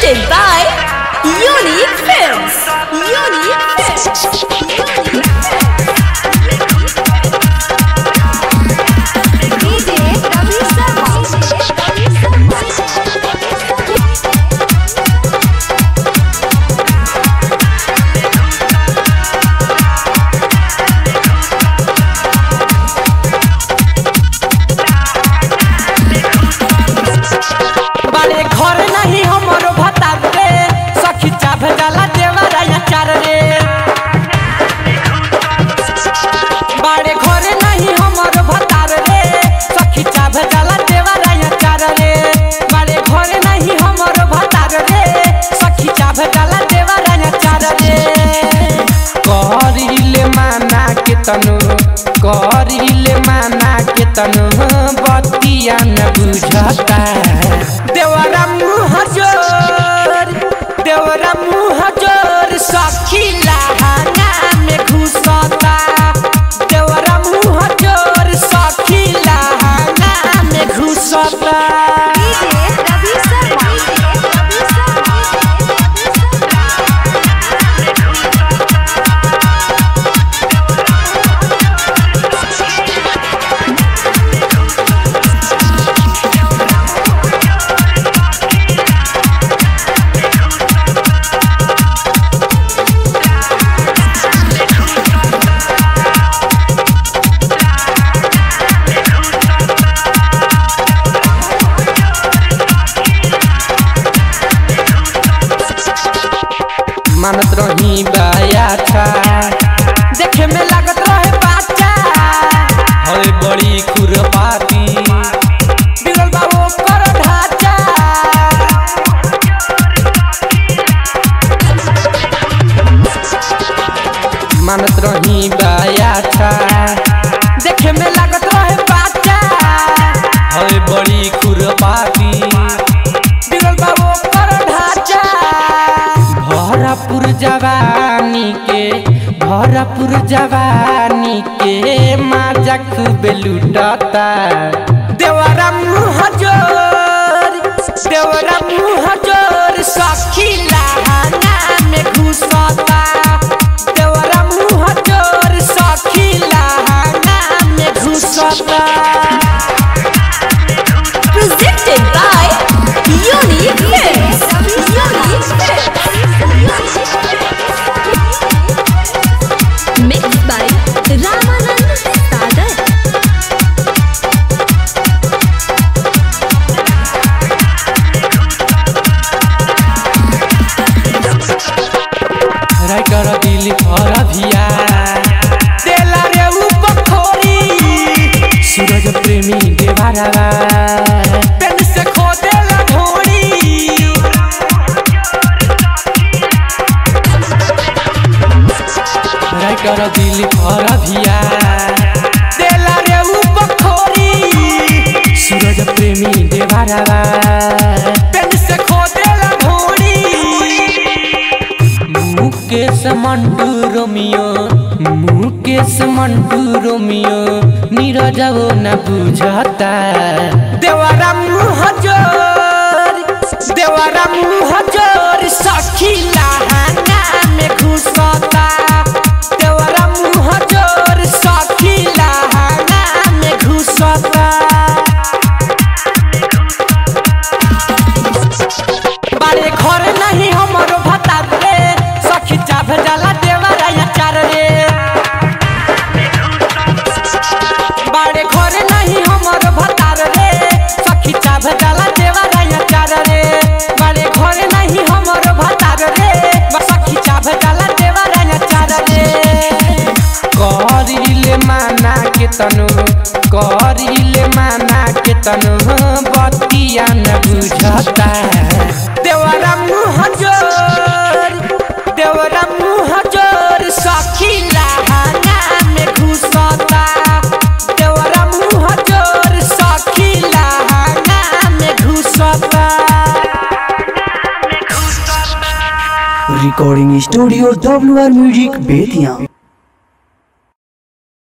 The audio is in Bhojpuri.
Presented by Unique Films. Unique Films. DJ Ravi Sharma. बारे घर नहीं हमरो भतार रे सखी चाभ जाला देवरा या चार रे बारे घर नहीं हमरो भतार रे सखी चाभ जाला देवरा या चार रे बारे घर नहीं हमरो भतार रे सखी चाभ जाला देवरा या चार रे करिले माना के तनु करिले माना के तनु बतिया न बुझता देवरा मुँह जोर देवरा मुँह जोर सखी लहाना में घुसता देवरा मुँह जोर सखी लहाना में घुसता DJ Ravi Sharma. मानत रही बाया था देखे में लागत रहे बाचा होए बड़ी खुरपाती बिगल बाबू कर ढाचा मानत रही बाया था देखे में लागत रहे बाचा होए बड़ी खुरपाती बिगल बाबू कर ढाचा भरपुर जवानी के भरपुर जवानी के माजा खूब लुटता देवरा मुँह जोर देवरा मुँह जोर सखी लहाना में घुसता देवरा मुँह जोर सखी लहाना में घुसता Presented by Unique Films. Unique Films. Mixed by Ramanand Sagar. Writer दिल पर भिया तेला रे उपखोरी सूरज प्रेमी देवारा पेन से खो देला ढोरी राइटर दिल पर भिया तेला रे उपखोरी सूरज प्रेमी देवारा पेन से खो देला ढोरी मुकेश मंटू रोमियो मुकेश मंटू रोमियो नीरजो न बुझता देवरा मुँह जोर देवरा मुँह जोर सखी लहाना में घुसता देवरा मुँह जोर सखी लहाना में घुसता बारे घर नहीं हमरो भतार रे सखी चाभ जाला देवरा या चार रे बारे घर नहीं हमरो भतार रे सखी चाभ जाला देवरा या चार रे बारे घर नहीं हमरो भतार रे सखी चाभ जाला देवरा या चार रे करिले माना के तनु करिले माना के तनु बतिया न बुझता देवरा मुँह जोर देवरा मुँह जोर सखी लहाना में घुसता देवरा मुँह जोर सखी लहाना में घुसता recording studio W R music Bettiah